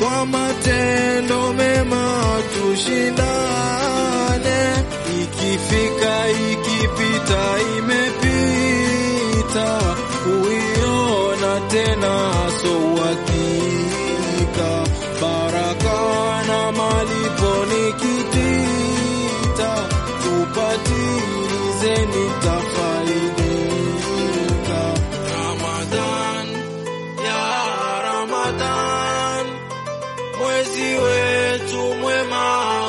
kwa matendo mema tushindane, ikifika ikipita imepita, kuiona tena so uhakika, baraka na malipo nikitita, tupatilizeni tafaidika. Ramadan ya Ramadan, mwezi wetu mwema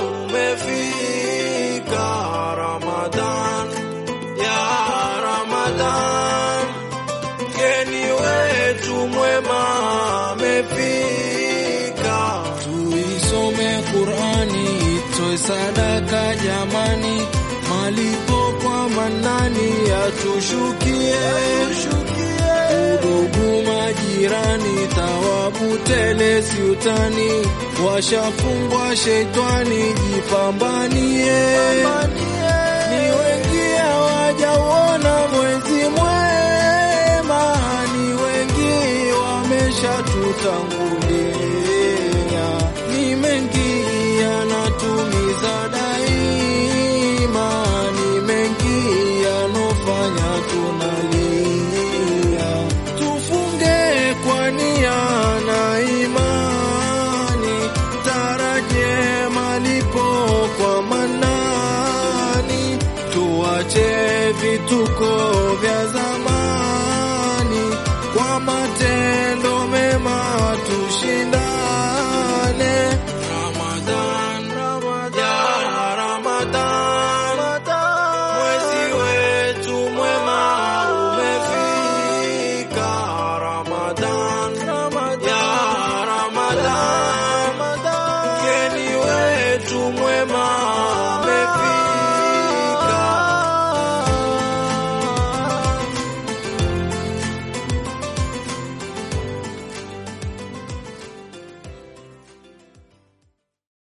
umefika. Ramadan ya Ramadan, mgeni wetu mwema amefika. Tuisome Qurani, itoe sadaka jamani, malipo kwa manani yatushukie udugu majirani, thawabu tele siutani, washafungwa shetani, jipambanie. Ni wengi hawajauona mwezi mwema, ni wengi wameshatutangulia.